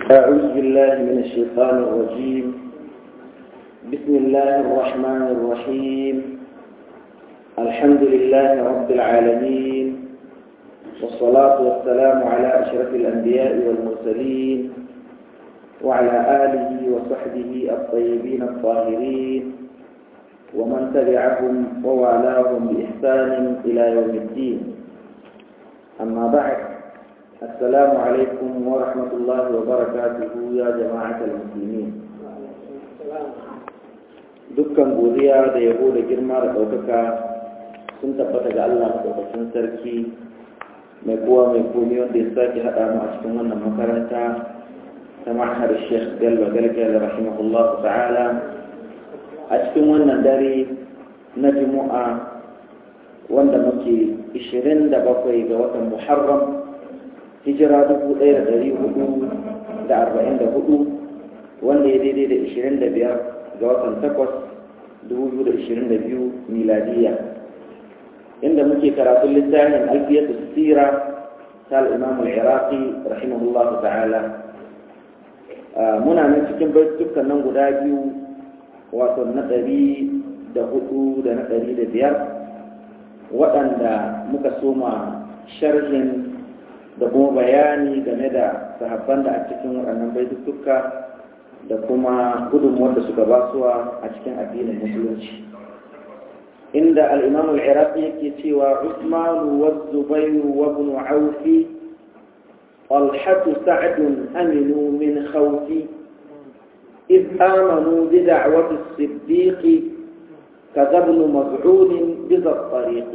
أعوذ بالله من الشيطان الرجيم بسم الله الرحمن الرحيم الحمد لله رب العالمين والصلاة والسلام على أشرف الأنبياء والمرسلين وعلى آله وصحبه الطيبين الطاهرين ومن تبعهم ووالاهم بإحسان إلى يوم الدين أما بعد السلام عليكم ورحمة الله وبركاته يا جماعة المسلمين dukkan godiya da yabo da girma da ɗaukaka sun tabbata ga Allah maɗaukakin sarki mai kowa mai komi wanda ya sake haɗa mu a cikin wannan makaranta ta ma'ahar Sheikh Bello Galgal rahimahullahu ta'ala a cikin wannan dare na Juma'a wanda muke 27 ga watan Muharram hijira 1444 wanda ya daidai da 25 ga watan 8 2022 miladiya inda muke karatun littafin alfiyatu sira ta al-imam al-iraqi rahimahullahu ta'ala muna nan cikin baitukan nan guda biyu wato na ɗari da hudu da na ɗari da biyar waɗanda muka soma sharhin da kuma bayani game da sahabban da a cikin waɗannan baituka da kuma gudunmuwar da suka basuwa a cikin addinin musulunci inda al'imam al'iraqi yake cewa usmanu wa zubairu wa ibn aufi طلحة سعد أمنوا من خوفي إذ آمنوا بدعوة الصديق كذا ابن مزعون بذا الطريق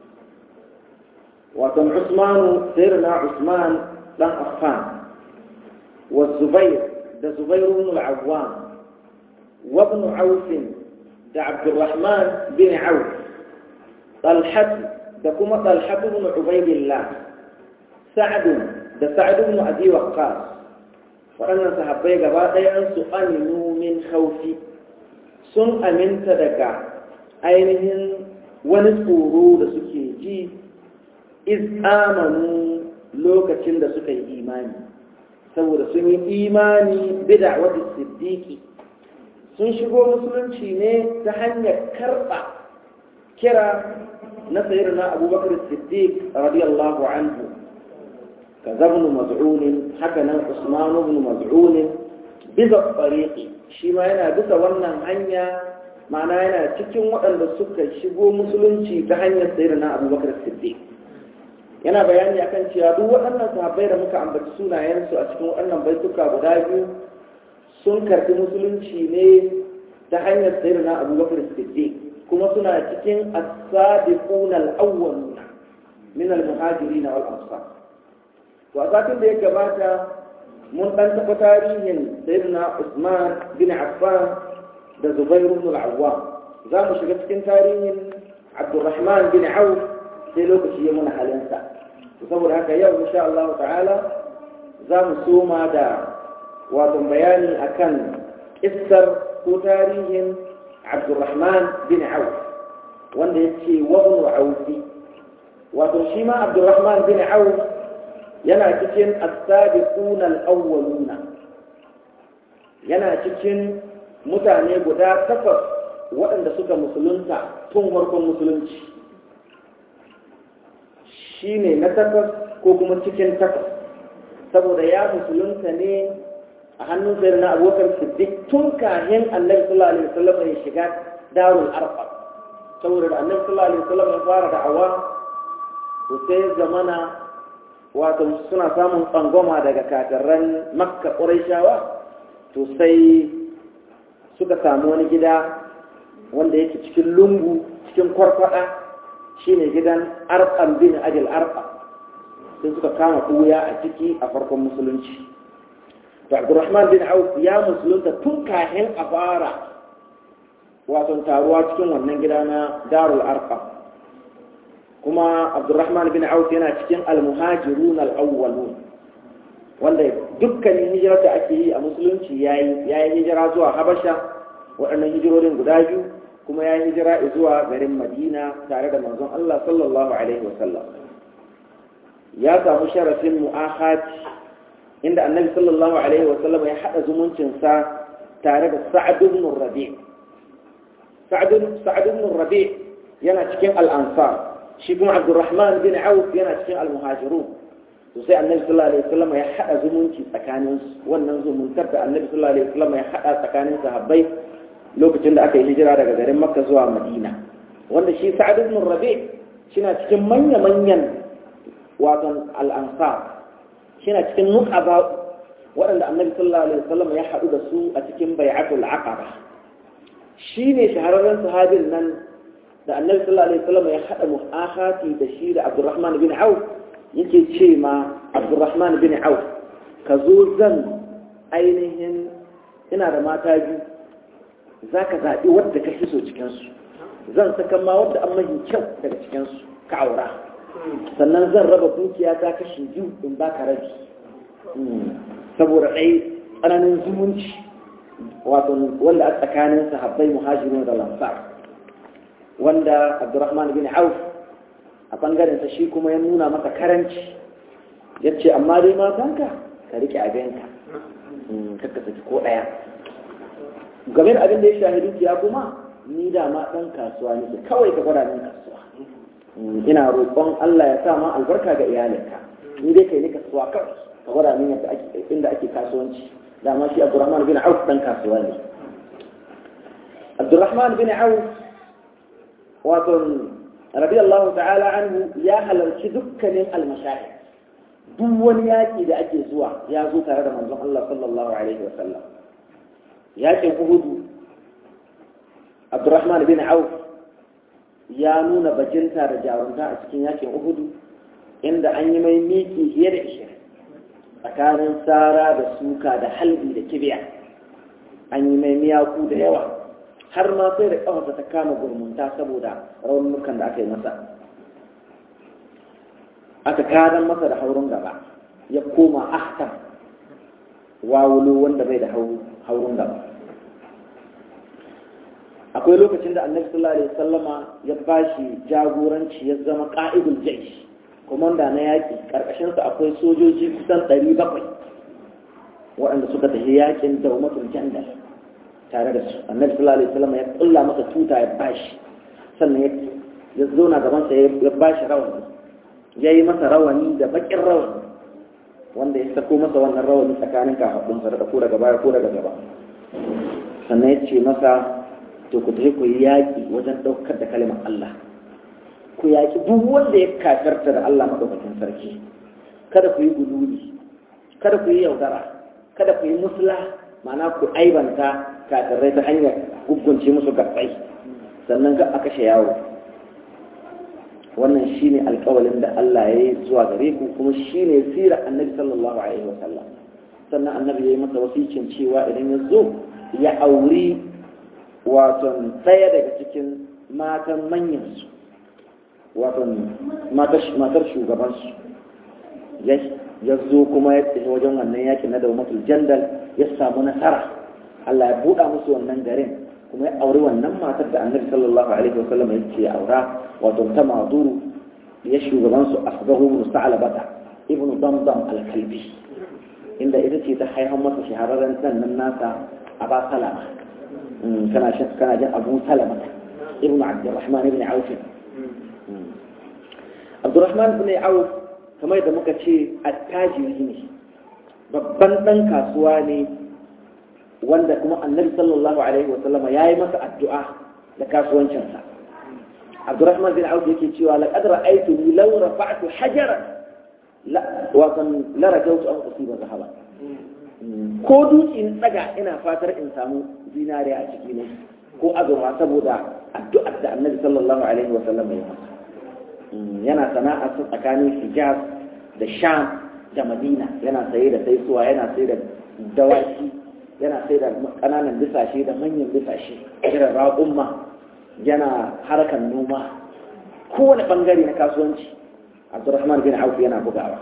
وكان عثمان سيرنا عثمان لن أخفان والزبير ده زبير بن العوام وابن عوف ده عبد الرحمن بن عوف طلحة ده كما طلحة بن عبيد الله سعد ده سعد بن أبي وقاص waɗannan sahabbai gaba ɗayansu aminu min haufi sun aminta daga ainihin wani tsoro da suke ji iz amanu lokacin da suka yi imani saboda sun yi imani bida wata siddiƙi sun shigo musulunci ne ta hanyar karɓa kira na sayar na abubakar siddiq radiyallahu anhu كذا ابن مزعون حكنا عثمان بن مزعون بذا الطريق shi ma yana bisa wannan hanya ma'ana yana cikin waɗanda suka shigo musulunci ta hanyar sayar na abubakar siddiq yana bayani akan cewa duk waɗannan sahabbai da muka ambaci sunayensu a cikin waɗannan baituka guda biyu sun karɓi musulunci ne ta hanyar sayar na abubakar siddiq kuma suna cikin as-sabiquna al-awwaluna min al-muhajirin wal ansar to a satin da ya gabata mun dan taɓa tarihin sayyidina Usman bin Affan da Zubair ibn al-Awwam za mu shiga cikin tarihin Abdurrahman bin Auf sai lokaci ya muna halinsa saboda haka yau insha Allah ta'ala za mu soma da wato bayani akan kissar ko tarihin Abdurrahman bin Auf wanda ya ce wabnu Aufi wato shi ma Abdurrahman bin Auf yana cikin as-sabiqun al-awwaluna yana cikin mutane guda takwas waɗanda suka musulunta tun farkon musulunci shine na takwas ko kuma cikin takwas saboda ya musulunta ne a hannun sayar na abokar siddiq tun kahin annabi sallallahu alaihi wasallam ya shiga darul arqam saboda da annabi sallallahu alaihi wasallam ya fara da'awa to sai zamana wato suna samun tsangwama daga katarran makka ƙuraishawa to sai suka samu wani gida wanda yake cikin lungu cikin kwarkwada shine gidan arqam bin ajil arqam sai suka kama ɓuya a ciki a farkon musulunci to abdurrahman bin auf ya musulunta tun kahin a fara wato taruwa cikin wannan gida na darul arqam kuma abdurrahman bin auf yana cikin almuhajirun al-awwalun wanda dukkanin hijirar da ake yi a musulunci yayi yayi hijira zuwa habasha waɗannan hijirorin guda biyu kuma yayi hijira zuwa garin madina tare da manzon Allah sallallahu alaihi wasallam ya samu sharafin mu'ahati inda annabi sallallahu alaihi wa sallam ya hada zumuncinsa tare da sa'ad ibn rabi sa'ad ibn rabi yana cikin al-ansar shi kuma abdurrahman bin auf yana cikin al-muhajirun to sai annabi sallallahu alaihi wasallam ya hada zumunci tsakanin wannan zumuntar da annabi sallallahu alaihi wasallam ya hada tsakanin sahabbai lokacin da aka yi hijira daga garin makka zuwa madina wanda shi sa'ad ibn rabi shina cikin manya manyan wato al-ansar shina cikin nuqaba waɗanda annabi sallallahu alaihi wasallam ya hadu da su a cikin bai'atul aqaba shine shahararren sahabin nan da annabi sallallahu alaihi wasallam ya hada mu'akhati da shi da abdurrahman bin auf yake ce ma abdurrahman bin auf ka zo zan ainihin ina da mata biyu za ka zaɓi wadda ka fi so cikinsu zan saka ma wadda an mahi kyau daga cikinsu ka aura sannan zan raba dukiya ta kashi biyu in ba ka rabi saboda ɗai tsananin zumunci wato wanda a tsakanin sahabbai muhajirin da lansar wanda abdurrahman bin auf a ɓangarensa shi kuma ya nuna masa karanci ya ce amma dai matanka ka riƙe abinka kakka saki ko ɗaya game da abin da ya shahi dukiya kuma ni da ma ɗan kasuwa nake kawai ka gwada min kasuwa ina roƙon Allah ya sa ma albarka ga iyalinka ni dai kai ni kasuwa kawai ka gwada min yadda ake inda ake kasuwanci dama shi Abdurrahman bin Auf ɗan kasuwa ne Abdurrahman bin Auf wato radiyallahu ta'ala anhu ya halarci dukkanin almashahid duk wani yaƙi da ake zuwa ya zo tare da manzon Allah sallallahu alaihi wasallam yaƙin Uhudu Abdurrahman bin Auf ya nuna bajinta da jarunta a cikin yaƙin Uhudu inda an yi mai miki fiye da ishirin tsakanin sara da suka da halbi da kibiya an yi mai miyaku da yawa har ma sai da ƙafarsa ta kama gurmunta saboda raunukan da aka yi masa aka karan masa da haurin gaba ya koma ahkam wawulo wanda bai da haurin gaba akwai lokacin da annabi sallallahu alaihi wasallama ya bashi jagoranci ya zama qa'idul jaysh komanda na yaki karkashin sa akwai sojoji kusan 700 waɗanda suka tafi yakin daumatul jandal tare da su annabi sallallahu alaihi wasallama ya kulla masa tuta ya bashi sannan ya zo na gaban sa ya bashi rawani ya yi masa rawani da bakin rawani wanda ya sako masa wannan rawani tsakanin kafaɗinsa da ko daga baya ko daga gaba sannan ya ce masa to ku tafi ku yi yaƙi wajen ɗaukar da kalimar Allah ku yaƙi duk wanda ya kafirta da Allah maɗaukakin sarki kada ku yi guduri kada ku yi yaudara kada ku yi musula ma'ana ku aibanta kafirai ta hanyar gugunce musu gaɓɓai sannan ga a kashe yawo wannan shine alƙawalin da Allah ya yi zuwa gare ku kuma shine sirar annabi sallallahu alaihi wa sallam sannan annabi ya yi masa wasicin cewa idan ya zo ya auri waton ɗaya daga cikin matan manyansu waton matar shugabansu ya zo kuma ya tafi wajen wannan yakin na daumatul jandal ya samu nasara Allah ya buɗa musu wannan garin kuma ya auri wannan matar da annabi sallallahu alaihi wa sallam ya ce aura wato ta maduru ya shugabansu asbahu ibn sa'labata ibn damdam al-kalbi inda ita ce ta haihar masa shahararren dan nan nasa aba salama kana kana jin abu salama ibn abdurrahman ibn auf abdurrahman ibn auf kamar da muka ce attajiri ne babban dan kasuwa ne wanda kuma annabi sallallahu alaihi wa sallama yayi masa addu'a da kasuwancinsa abdurrahman bin auf yake cewa laqad ra'aytuni law rafa'tu hajaran la wa kan la rajawtu an usiba zahaba ko dutse in tsaga ina fatar in samu zinariya a ciki ne ko azurfa saboda addu'ar da annabi sallallahu alaihi wa sallam ya masa yana sana'a su tsakanin hijaz da sham da madina yana saye da saisuwa yana saye da dawaki yana sai da kananan bisashe da manyan bisashe irin raƙumma yana harkar noma kowane bangare na kasuwanci abdurrahman bin auf yana bugawa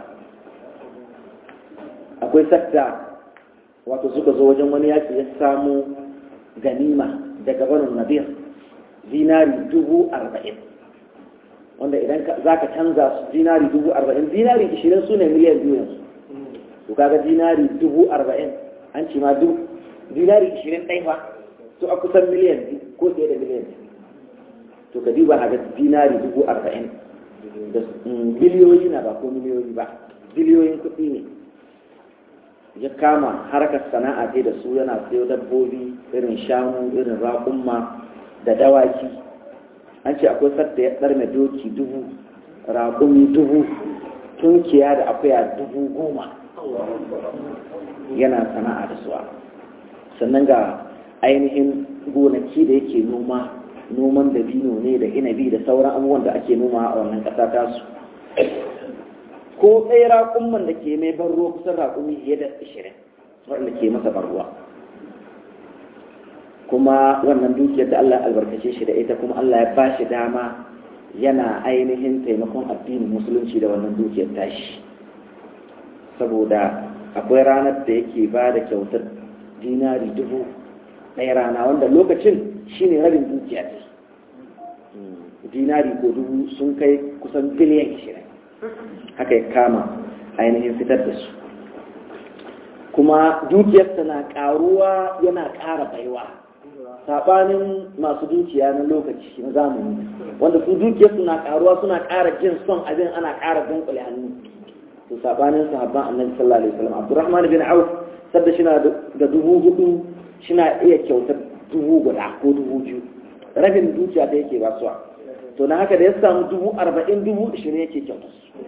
akwai sakta wato suka zo wajen wani yaki ya samu ganima daga banin nabir zinari dubu arba'in wanda idan za ka canza su zinari dubu arba'in zinari ishirin su ne miliyan biyu yanzu to kaga dinari dubu arba'in an ce ma duk dinari ishirin ɗai fa to a kusan miliyan ko fiye da miliyan to ka duba a ga dinari dubu arba'in da biliyoyi na ba ko miliyoyi ba biliyoyin kuɗi ne ya kama harkar sana'a ce da su yana sayo dabbobi irin shanu irin raƙumma da dawaki an ce akwai sadda ya ɗarme doki dubu raƙumi dubu tunkiya da akuya dubu goma yana sana'a da suwa sannan ga ainihin gonaki da yake noma noman dabino ne da inabi da sauran abubuwan da ake noma a wannan ƙasa tasu ko tsaye raƙumman da ke mai ban ruwa kusan raƙumi fiye da ashirin waɗanda ke masa ban ruwa kuma wannan dukiyar da Allah albarkace shi da ita kuma Allah ya ba shi dama yana ainihin taimakon addinin musulunci da wannan dukiyar tashi saboda akwai ranar da yake ba da kyautar dinari dubu ɗaya rana wanda lokacin shine rabin dukiya ce dinari ko dubu sun kai kusan biliyan ishirin haka ya kama ainihin fitar da su kuma dukiyarsa na ƙaruwa yana ƙara baiwa saɓanin masu dukiya na lokaci na zamani wanda su dukiyarsu na ƙaruwa suna ƙara jin son abin ana ƙara dunkule hannu to saɓanin sahabban annabi sallallahu alaihi wasallam abdurrahman bin auf sadda shi da dubu hudu shina iya kyautar dubu guda ko dubu biyu rabin dukiya ta yake basuwa to na haka da ya samu dubu arba'in dubu ishirin yake kyautar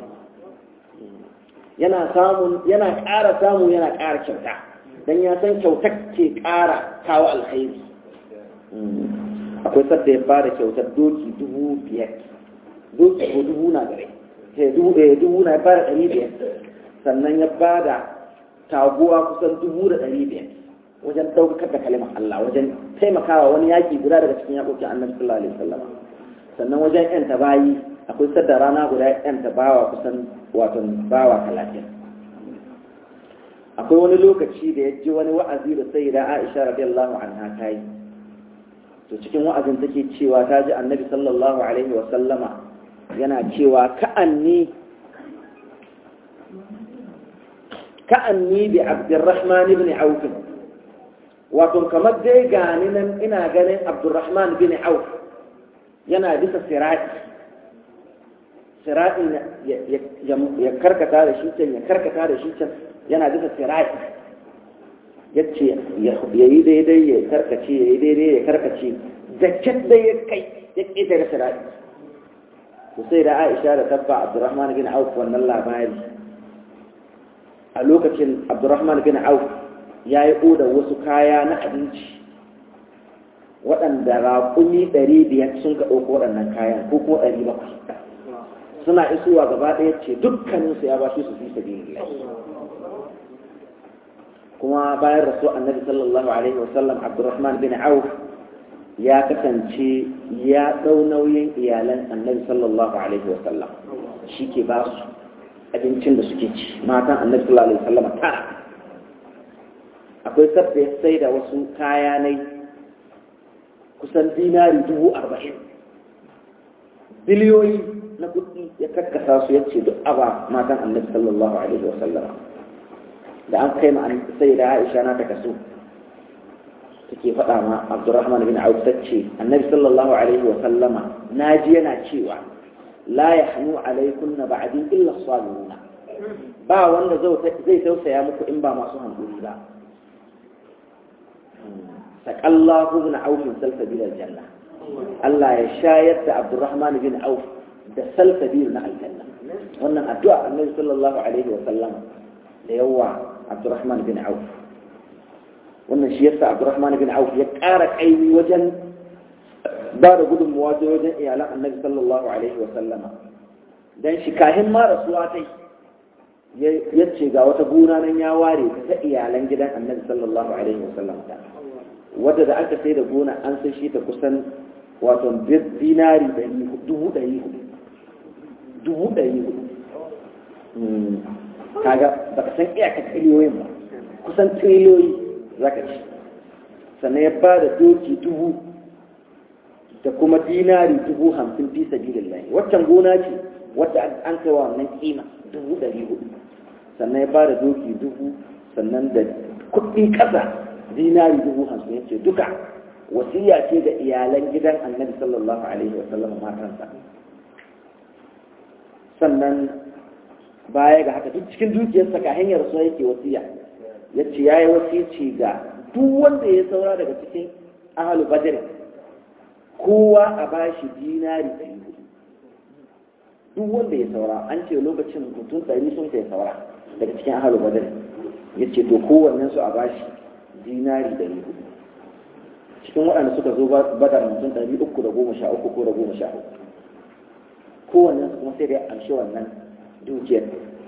yana samun yana ƙara samu yana ƙara kyauta don ya san kyautar ke ƙara kawo alkhairi akwai sadda ya bada kyautar doki dubu biyar doki ko dubu na gare dubu na ya bada ɗari biyar sannan ya bada taguwa kusan dubu da ɗari biyar wajen ɗaukakar da kalimar Allah wajen taimakawa wani yaƙi guda daga cikin yaƙoƙin annabi sallallahu alaihi wasallam sannan wajen yan bayi akwai sadda rana guda yan bawa kusan wato bawa talatin akwai wani lokaci da ya ji wani wa'azi da sai da Aisha radiyallahu anha ta yi to cikin wa'azin take cewa ta ji annabi sallallahu alaihi wasallama yana cewa ka'anni ka'anni bi abdurrahman ibn auf wato kamar dai gani nan ina ganin abdurrahman bin auf yana bisa sirati sirati ya karkata da shi can ya karkata da shi can yana bisa sirati ya ce ya yi daidai ya karkace ya yi daidai ya karkace da da ya kai ya ƙeta da sirati to sai da aisha da tabba abdurrahman bin auf wannan labari a lokacin abdurrahman bin auf ya yi oda wasu kaya na abinci waɗanda raƙumi ɗari biyar sun ka ɗauko waɗannan kayan ko ko ɗari bakwai suna isowa gaba ɗaya ce dukkaninsu ya ba su su fi sabi kuma bayan rasu annabi sallallahu alaihi wasallam abdurrahman bin auf ya kasance ya ɗau nauyin iyalan annabi sallallahu alaihi wasallam shi ke ba su abincin da suke ci matan annabi sallallahu alaihi wasallam tara akwai sabda ya sai da wasu kaya nai kusan dinari dubu arba'in biliyoyi na kuɗi ya karkasa su ya ce duk aba matan annabi sallallahu alaihi wa sallama da an kai ma sai da aisha na ta kaso take faɗa ma abdurrahman bin auf tace annabi sallallahu alaihi wa sallama naji yana cewa la yahnu alaikunna ba'di illa as-salihuna ba wanda zai tausaya muku in ba masu hankuri ba saƙallahu bin aufin salsabil aljanna Allah ya shayar da Abdurrahman bin Auf da salsabil na aljanna wannan addu'a Annabi sallallahu alaihi wa sallam da yawa Abdurrahman bin Auf wannan shi yasa Abdurrahman bin Auf ya ƙara kaimi wajen ba da gudunmuwa ta wajen iyalan Annabi sallallahu alaihi wa sallama dan shi kahin ma rasuwa tai ya ce ga wata gona nan ya ware ta iyalan gidan Annabi sallallahu alaihi wa sallam ta wadda da aka sai da gona an sai shi ta kusan wato dinari dubu ɗari hudu dubu ɗari hudu kaga ba ka san iyaka triliyoyin ba kusan triliyoyi za ka ci sannan ya ba da doki dubu da kuma dinari dubu hamsin fi sabilillahi waccan gona ce wadda an kai wa wannan kima dubu ɗari hudu sannan ya ba da doki dubu sannan da kuɗi ƙasa dinari dubu hamsin ya ce duka wasiya ce ga iyalan gidan annabi sallallahu alaihi wa sallam matansa sannan baya ga haka duk cikin dukiyarsa ka hanyar so yake wasiya ya ce ya yi wasici ga duk wanda ya saura daga cikin ahalu badr kowa a bashi dinari ɗari duk wanda ya saura an ce lokacin mutum ɗari sun kai saura daga cikin ahalu badr ya ce to kowannen su a bashi dinari ɗari hudu cikin waɗanda suka zo badar mutum ɗari uku da goma sha uku ko da goma sha uku kowannen su kuma sai da ya amshi wannan dukiyar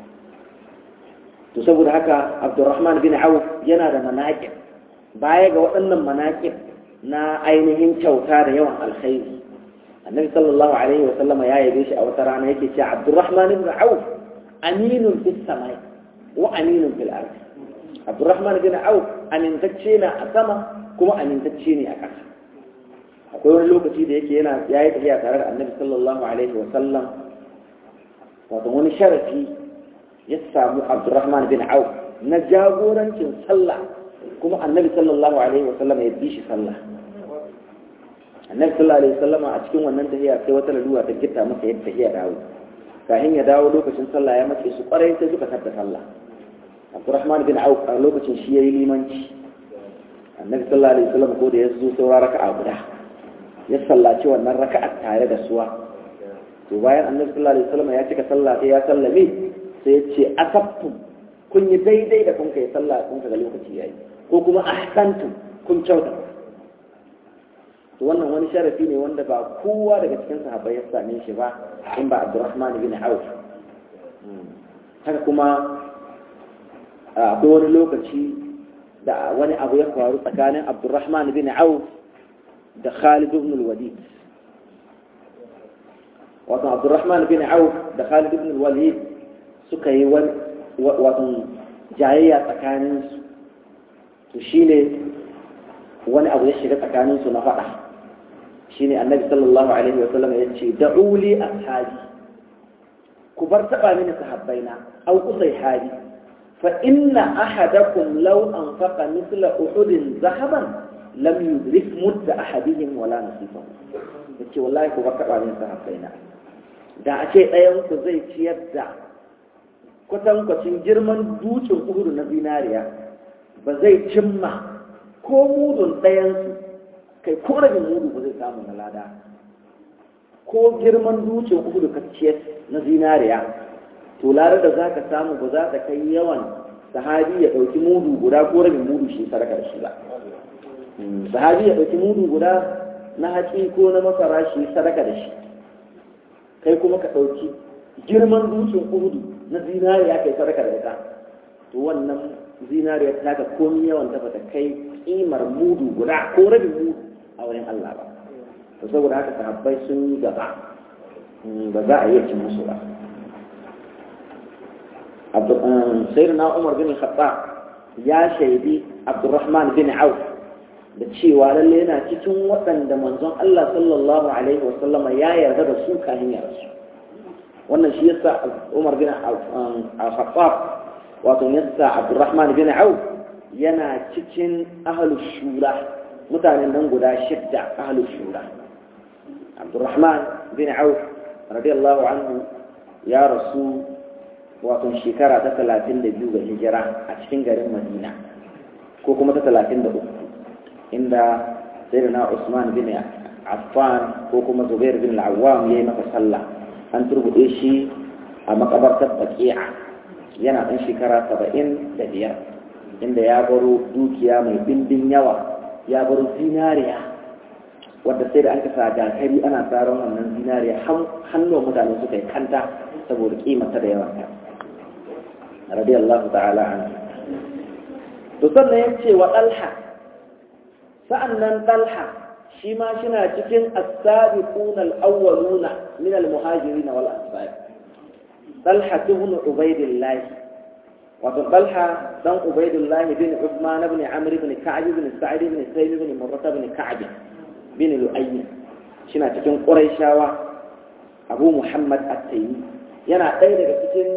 to saboda haka abdurrahman bin auf yana da manaƙin baya ga waɗannan manaƙin na ainihin kyauta da yawan alkhairi annabi sallallahu alaihi wa sallama ya yabe shi a wata rana yake cewa abdurrahman bin auf aminun fis samai wa aminun fil ardi abdurrahman bin auf amintacce na a sama kuma amintacce ne a ƙasa akwai wani lokaci da yake yana yayi tafiya tare da annabi sallallahu alaihi wa sallam wato wani sharafi ya samu abdurrahman bin auf na jagorancin sallah kuma annabi sallallahu alaihi wasallam ya bi shi sallah annabi sallallahu alaihi wasallam a cikin wannan tahiya sai wata lalura ta gitta masa yadda tahiya dawo kafin ya dawo lokacin sallah ya mace su kwarai sai suka tabba sallah abdurrahman bin auf a lokacin shi yayi limanci annabi sallallahu alaihi wasallam ko da ya zo saura raka'a guda ya sallaci wannan raka'a tare da suwa to bayan annabi sallallahu alaihi wasallam ya cika sallah sai ya sallame sai ya ce asabtum kun yi daidai da kun kai sallah kun ga lokaci yayi ko kuma ahsantum kun kyauta to wannan wani sharafi ne wanda ba kowa daga cikin sahabbai ya same shi ba in ba Abdurrahman bin Auf haka kuma akwai wani lokaci da wani abu ya faru tsakanin Abdurrahman bin Auf da Khalid ibn al-Walid wato Abdurrahman bin Auf da Khalid ibn al-Walid suka yi wato jayayya tsakaninsu to shine wani abu ya shiga tsakaninsu na faɗa shine annabi sallallahu alaihi wa sallam ya ce da'uli ashabi ku bar taɓa mini sahabbaina au kusai hali fa inna ahadakum law anfaqa mithla uhudin zahaban lam yudrik mudda ahadihim wala nasifahu yace wallahi ku bar taɓa mini sahabbaina da a ce ɗayan ku zai ciyar da kwatankwacin girman dutsen uhudu na zinariya ba zai cimma ko mudun ɗayansu kai ko rabin mudu ba zai samu na lada ko girman dutsen uhudu kacciyar na zinariya to ladar da za ka samu ba za ta kai yawan sahabi ya ɗauki mudu guda ko rabin mudu shi sadaka da shi ba sahabi ya ɗauki mudu guda na haƙi ko na masara shi sadaka da shi kai kuma ka ɗauki girman dutsen uhudu na zinariya kai sadaka da ita to wannan zinariya ta ga komi yawan ta bata kai kimar mudu guda ko rabin mudu a wurin Allah ba to saboda haka sahabbai sun yi gaba ba za a iya cin musu ba sayyidina Umar bin Khattab ya shaidi Abdurrahman bin Auf da cewa lalle yana cikin waɗanda manzon Allah sallallahu alaihi wasallama ya yarda da su kafin ya rasu wannan shi yasa Umar bin Al-Khattab wato yasa Abdurrahman bin Auf yana cikin ahlus shura mutanen nan guda shidda ahlus shura Abdurrahman bin Auf radiyallahu anhu ya rasu wato shekara ta 32 ga hijira a cikin garin Madina ko kuma ta 33 inda sayyidina Usman bin Affan ko kuma Zubair bin Al-Awwam yayi masa sallah an turbuɗe shi a makabartar baki'a yana ɗan shekara saba'in da biyar inda ya baro dukiya mai bindin yawa ya baro zinariya wadda sai da an kasa jakari ana tsaron wannan zinariya hannun mutane suka yi kanta saboda kimanta da yawanta radiyallahu ta'ala an to sannan ya ce wa ɗalha sa'an nan ɗalha shi ma shina cikin as-sabiquna al-awwaluna min al-muhajirin wal ansar talha ibn ubaydillah wa talha dan ubaydillah bin uthman ibn amr ibn ka'b ibn sa'id ibn sayyid ibn murrah ibn ka'b bin lu'ay shina cikin quraishawa abu muhammad at-taymi yana ɗaya daga cikin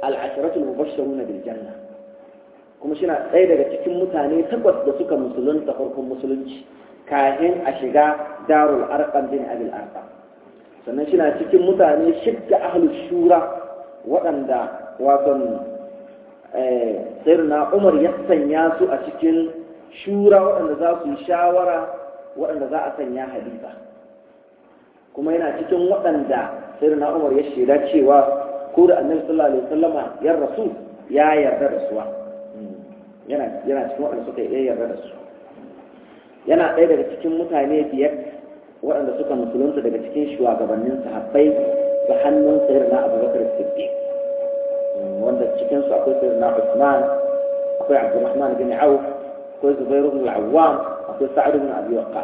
al-asharatul mubashsharuna bil janna kuma shi na ɗaya daga cikin mutane takwas da suka musulunta farkon musulunci kahin a shiga darul arqam bin abil arqam sannan shi na cikin mutane shidda ahlus shura waɗanda waton sayyidina umar ya sanya su a cikin shura waɗanda za su yi shawara waɗanda za a sanya halifa kuma yana cikin waɗanda sayyidina umar ya shaida cewa ko da annabi sallallahu alaihi wasallama ya rasu ya yarda da suwa yana yana cikin waɗanda suka yi yarda da su yana ɗaya daga cikin mutane biyar waɗanda suka musulunta daga cikin shugabannin sahabbai da hannun sayyidina abubakar siddiq wanda cikin su akwai sayyidina usman akwai abdurrahman bin auf akwai zubairu bin al-awwam akwai sa'ad bin abi waqqas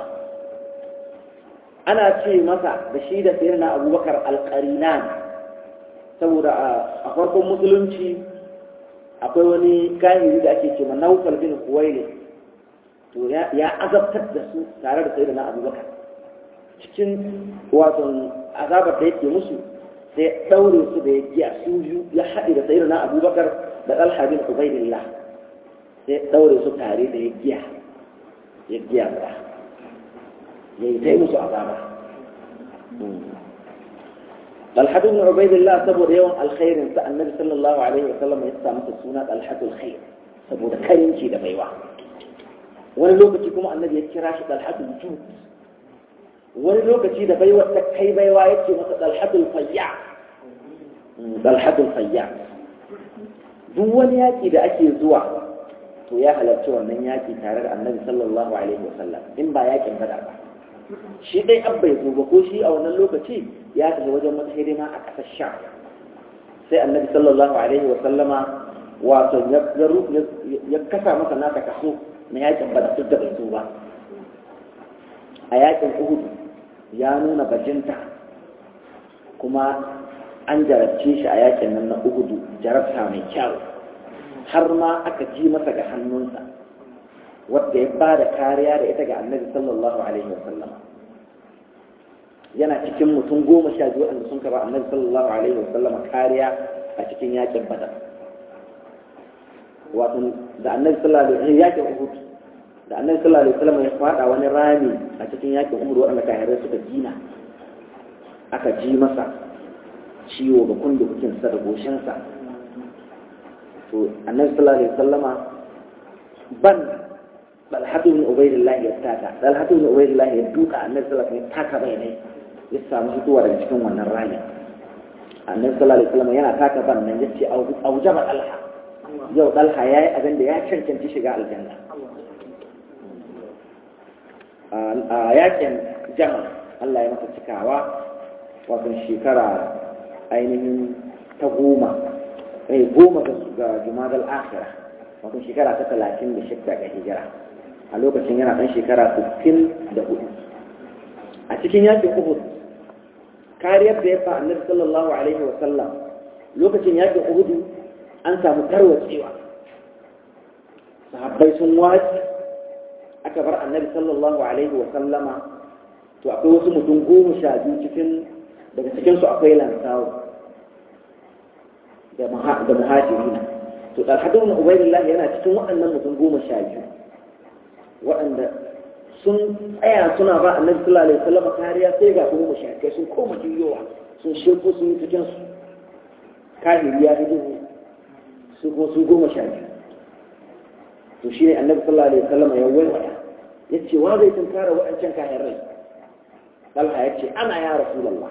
ana ce masa da shi da sayyidina abubakar al-qarinan saboda a farkon musulunci akwai wani kahiri da ake ce ma naufal bin kuwaili to ya azabtar da su tare da sayyidina abubakar cikin wato azabar da yake musu sai daure su da ya giya su biyu ya haɗe da sayyidina abubakar da talha bin ubaidillah sai daure su tare da ya giya ya giya guda ya yi ta yi musu azaba طلحة بن عبيد الله سبب يوم الخير انت النبي صلى الله عليه وسلم يسمى السنة طلحة الخير سبب كريم شيء دبيوا wani lokaci kuma annabi ya kira shi dalhatul jud wani lokaci da baiwa ta kai baiwa ya ce masa dalhatul fayya dalhatul fayya duk wani yaki da ake zuwa to ya halarci wannan yaki tare da annabi sallallahu alaihi wasallam in ba yakin bada ba shi dai an bai zo ba ko shi a wannan lokaci ya tafi wajen wata hidima a ƙasar sha sai annabi sallallahu alaihi wa sallama wato ya kasa masa nasa kaso na yakin bada duk da bai zo ba a yakin uhud ya nuna bajinta kuma an jarabce shi a yakin nan na uhudu jarabta mai kyau har ma aka ji masa ga hannunsa wadda ya ba da kariya da ita ga annabi sallallahu alaihi wa sallam yana cikin mutum goma sha biyu wanda sun kaba annabi sallallahu alaihi wa sallam kariya a cikin yakin badar wato da annabi sallallahu alaihi wa sallam yakin uhud da annabi sallallahu alaihi wa sallam ya fada wani rami a cikin yakin uhud wanda kafirai suka gina aka ji masa ciwo ga kundukukinsa da goshinsa to annabi sallallahu alaihi wa sallama ban dalhatu bin ubaidillah ya taka dalhatu bin ubaidillah ya duka annabi sallallahu alaihi wasallam taka bai ne ya samu fitowa daga cikin wannan rami annabi sallallahu alaihi wasallam yana taka ban nan yace aujaba dalha yau dalha yayi abin da ya cancanci shiga aljanna a yakin jama Allah ya masa cikawa wato shekara ainihin ta goma eh goma ga jumadal akhirah wato shekara ta talatin da shidda ga hijira a lokacin yana ɗan shekara sittin da hudu a cikin yakin uhud kariyar da ya fa annabi sallallahu alaihi wa sallam lokacin yakin uhud an samu tarwatsewa sahabbai sun wace aka bar annabi sallallahu alaihi wa sallama to akwai wasu mutum goma sha biyu cikin daga cikinsu akwai lansawo da muhajirina to talhatu ibn ubaydillah yana cikin waɗannan mutum goma sha biyu waɗanda sun tsaya suna ba annabi sallallahu alaihi wasallam kariya sai ga kuma mushrikai sun koma juyowa sun shirku sun yi cikin su kahiri ya fito su ko su goma sha biyu to shine annabi sallallahu alaihi wasallam ya waiwaya ya ce wa zai tunkara waɗancan kahirai talha ya ce ana ya rasulullah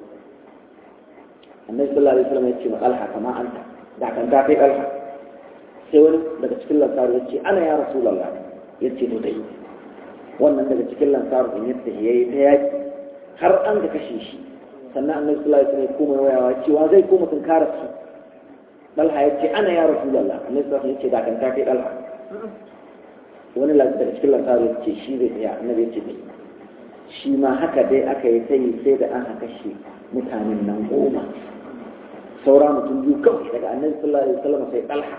annabi sallallahu alaihi wasallam ya ce ma talha kama anta da kan ta kai talha sai wani daga cikin lansaru ya ce ana ya rasulallah ya ce to dai wannan daga cikin lansaru in yadda ya yi ta yaki har an ga kashe shi sannan annabi sallallahu alaihi wasallam ya koma wayawa cewa zai koma tunkara su dalha ya ce ana ya rasulallah annabi sallallahu alaihi wasallam ya ce da kan ta kai dalha wani daga cikin lansaru ya ce shi zai tsaya annabi ya ce dai shi ma haka dai aka yi sai sai da an kashe mutanen nan goma saura mutum biyu kawai daga annabi sallallahu alaihi wasallam sai dalha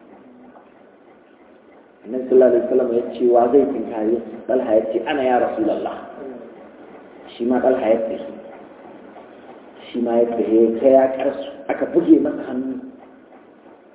annabi sallallahu alaihi wasallam ya ce wa zai tinkare dalha ya ce ana ya rasulullah shi ma dalha ya ce shi ma ya ce ta ya karsu aka buge masa hannu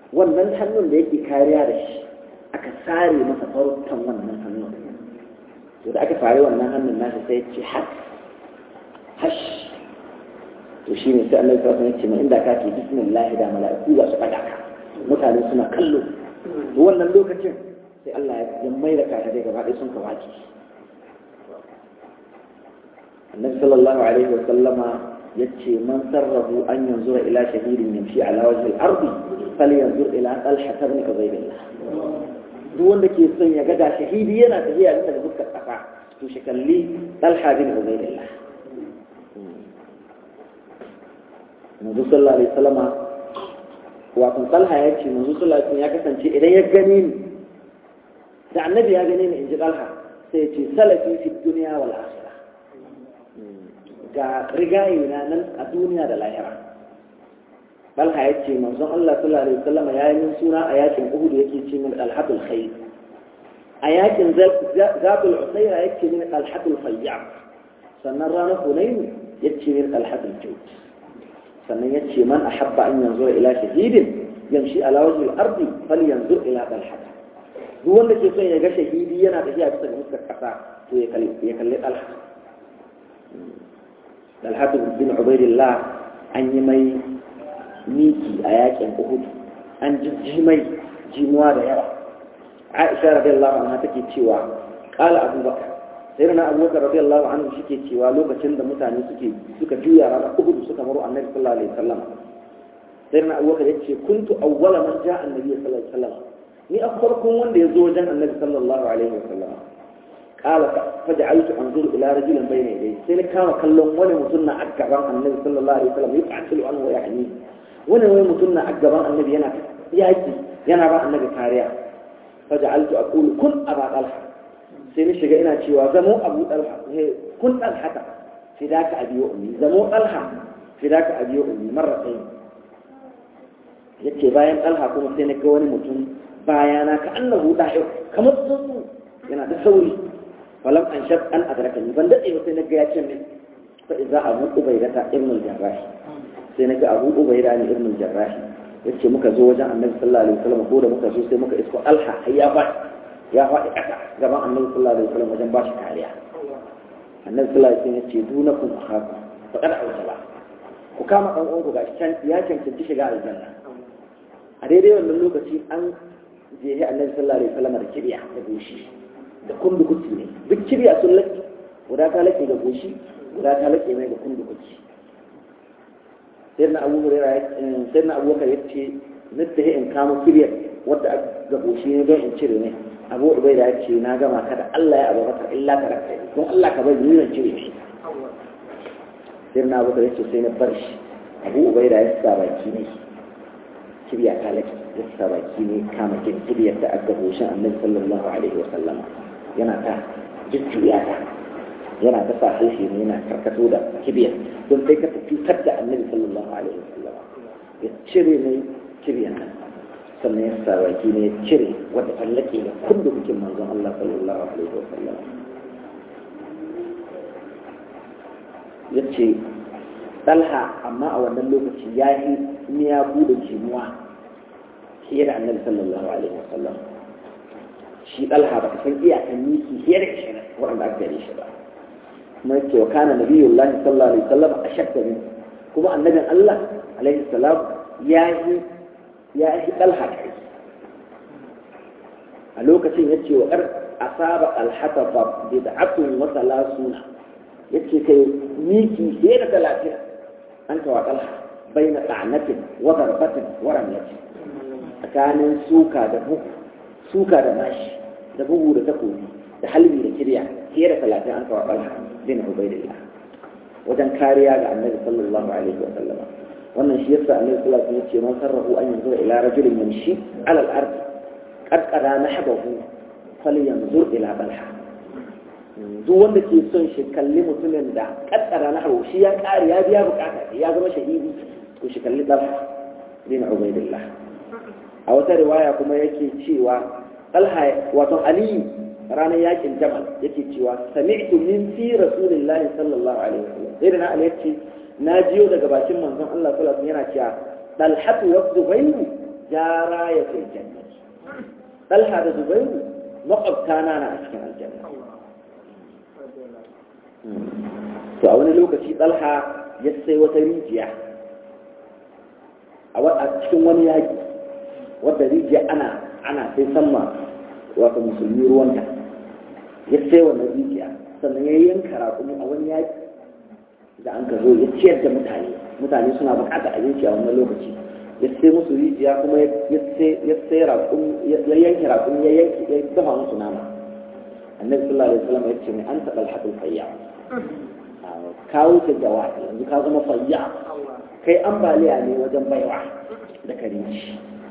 wannan hannun da yake kariya da shi aka sare masa farutan wannan hannun to da aka sare wannan hannun nasa sai ce hash hash to shi ne sai Allah ya ce mai inda ka ce bismillah da mala'iku za su fada ka mutane suna kallo to wannan lokacin sai Allah ya mai da ka dai gaba ɗaya sun ka wace annabi sallallahu alaihi wa sallama yace man sarrafu an yanzura ila shahidin yamshi ala wajhi al-ard falyanzur ila talha ibn ubaydillah duk wanda ke son ya ga da shahidi yana tafiya daga fuskar kafa to shi kalli talha bin ubaydillah manzo sallallahu alaihi wasallama wato talha ya ce manzo sallallahu alaihi ya kasance idan ya gane ni da annabi ya gane ni in ji talha sai ya ce salafi fi dunya wal akhirah ga rigayi na nan a duniya da lahira talha ya ce manzon Allah sallallahu alaihi wasallama ya yi min suna a yakin Uhud yake ce min alhatul khair a yakin zabul usaira yake min alhatul fayyab sannan ranar hunayn yace min alhatul jawd sannan ya ce man ahabba an yanzu ila shahidin yamshi ala wajhi al-ardi falyanzur ila talha duk wanda ke son ya ga shahidi yana tafiya bisa ga fuskar kasa to ya kalli ya kalli talha talha bin ubaidillah an yi mai miki a yakin uhud an ji mai jimuwa da yawa aisha radiyallahu anha take cewa qala abubakar sai na abubakar radiyallahu anhu shike cewa lokacin da mutane suke suka juya ranar uhud suka maro annabi sallallahu alaihi wasallam sai na abubakar yace kuntu awwala man ja'a annabi sallallahu alaihi wasallam ni a farkon wanda ya zo wajen annabi sallallahu alaihi wasallam qala faj'altu anzuru ila rajulin bayna yadayhi sai na kama kallon wani mutum na akgaban annabi sallallahu alaihi wasallam yaqatilu anhu wa yahni wani wani mutum na akgaban annabi yana yaki yana ba annabi kariya faj'altu aqulu kun aba talha sai ni shiga ina cewa zamo abu ɗalha kun ɗalhata fidaka abi wa ummi zamo ɗalha fidaka abi wa ummi marra sai yace bayan ɗalha kuma sai na ga wani mutum bayana ka annahu da'i kamar tsuntsu yana da sauri falam an shaf an adraka ni ban dade sai na ga ya ce min fa idza abu ubayda ta ibn al-jarrah sai na ga abu ubayda ne ibn al-jarrah yace muka zo wajen annabi sallallahu alaihi wasallam ko da muka zo sai muka isko alha hayya ba ya faɗi ƙasa gaban annabi sallallahu alaihi wasallam wajen ba shi kariya annabi sallallahu alaihi wasallam ya ce dunakum akhaku faqad awjaba ku kama dan uwanku gashi can ya cancanci shiga aljanna a daidai wannan lokaci an jehi annabi sallallahu alaihi wasallam da kibiya da goshi da kundukuci ne duk kibiya sun laki guda ta lake ga goshi guda ta lake mai ga kundukuci sai na abu hurairah sai na abubakar ya ce nidda in kama kibiyar wadda ga goshi ne don in cire ne abu ubaida ya ce na gama ka da Allah ya abubakar illa ka raka don Allah ka bari ni cire shi sai na abubakar ya ce sai na bar shi abu ubaida ya sa baki ne kibiya ta laki ya sa baki ne kama kibiyar da aka goshin annabi sallallahu alaihi wa sallama yana ta jujjuya ta yana ta sa harshe ne yana karkato da kibiyar don sai ka cutar da annabi sallallahu alaihi wa sallama ya cire ne kibiyar nan sannan ya sa baki ne ya cire wadda tallake da kullu bikin manzon Allah sallallahu alaihi wa sallam ya ce ɗalha amma a wannan lokaci ya yi miya bude jimuwa fiye da annabi sallallahu alaihi wa sallam shi ɗalha ba ka san iyakan miki fiye da shi waɗanda aka gare shi ba kuma yake wa kana nabiyullahi sallallahu alaihi wa sallam a shakka kuma annabin Allah alaihi salam ya yi ya yi ɗalha kai a lokacin ya ce wa ƙar asaba alhatafa bi da atun wata lasuna ya ce kai miki fiye da talatin an kawa ɗalha bai na ɗanatin wa zarbatin wa ramyati tsakanin suka da bugu suka da mashi da bugu da takobi da halbi da kirya fiye da talatin an kawa ɗalha bin ubaidillah wajen kariya ga annabi sallallahu alaihi wa sallama wannan shi yasa annabi sallallahu alaihi wasallam ya ce man sarrafu an yanzu ila rajulin yamshi ala al-ard qad qada nahbahu falyanzur ila balha duk wanda ke son shi kalli mutumin da kaddara na hawo shi ya kare ya biya bukata ya zama shahidi to shi kalli dalha bin ubaidillah a wata riwaya kuma yake cewa talha wato ali ranar yakin jamal yake cewa sami'tu min fi rasulillahi sallallahu alaihi wasallam sai da na ali yace na jiyo daga bakin manzon Allah sallallahu alaihi yana cewa dalhatu wa zubairu jara ya fil jannati talha da zubairu makwabtana na a cikin aljanna to a wani lokaci talha ya sai wata rijiya a cikin wani yaƙi wadda rijiya ana ana sai sama wata musulmi ruwanta ya sai wannan rijiya sannan ya yanka raƙumi a wani yaƙi da an ka zo ya ciyar da mutane mutane suna buƙatar abinci a wannan lokaci ya sai musu rijiya kuma ya sai raƙumi ya yanke raƙumi ya yanke ya dafa musu nama annabi sallallahu alaihi wasallam ya ce mai an taɓa alhaɗin fayya ka wuce jawabi yanzu ka zama fayya kai ambaliya ne wajen baiwa da karinci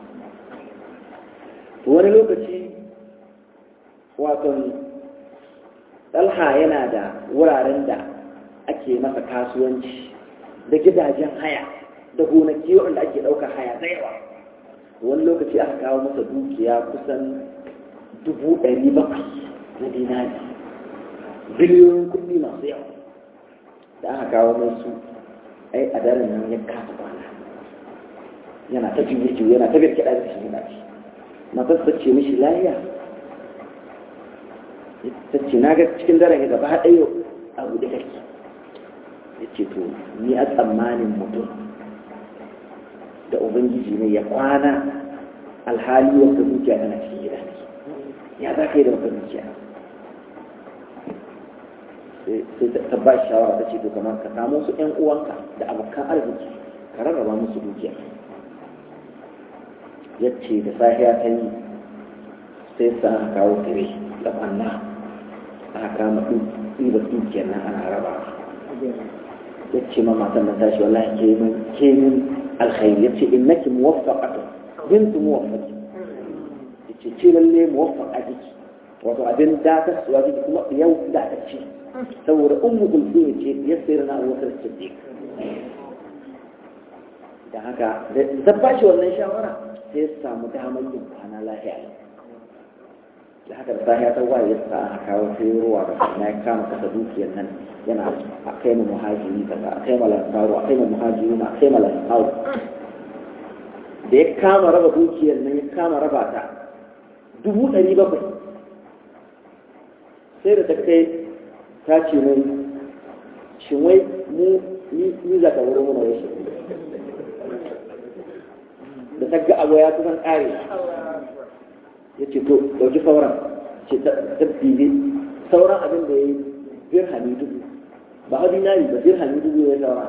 wani lokaci wato talha yana da wuraren da ake masa kasuwanci da gidajen haya da gonaki wanda ake ɗaukar haya da yawa wani lokaci aka kawo masa dukiya kusan dubu ɗari bakwai na dinari biliyoyin kuɗi masu yawa da aka kawo mai su ai a daren nan ya kasa kwana yana ta juye juye yana ta birkiɗa da shi yana ci matar ta ce mishi lahiya ta ce na ga cikin daren ya gaba ɗaya abu da kake ya ce to ni a tsammanin mutum da ubangiji ne ya kwana alhali wata dukiya tana cikin gida ne ya za ka yi da wata dukiya sai ta ba shi shawara ta ce to kamar ka samu su ƴan uwanka da abokan arziki ka rarraba musu dukiya ya ce da safiya ta yi sai sa aka kawo tire da ɓanna aka kama ɗiba dukiyar nan ana raba ya ce ma matan nan tashi wallahi ke min ke min alkhairi ya ce innaki muwaffaqatu bintu muwaffaqi ya ce ce lalle muwaffaqa kike wato abin da ta suwa kike kuma yau da ta ce saboda ummu kulthum ce ya sayar na Abu Bakar Siddiq da haka da ba shi wannan shawara sai ya samu damar yin kwana lafiya da haka da safiya ta waye ya sa aka kawo sai ruwa da na ya kama kasa dukiyar nan yana a kai mu muhajiri kaza a kai mu lansaru a kai mu muhajiri a kai mu lansaru da ya kama raba dukiyar nan ya kama raba ta dubu ɗari bakwai sai da ta kai ta ce mai shin wai mu ni za ka wurin muna rashin da ta ga abu ya kusan ƙare ya ce to ɗauki sauran ce ta bibi sauran abin da ya yi birhami dubu ba a dinari ba birhami dubu ya sauran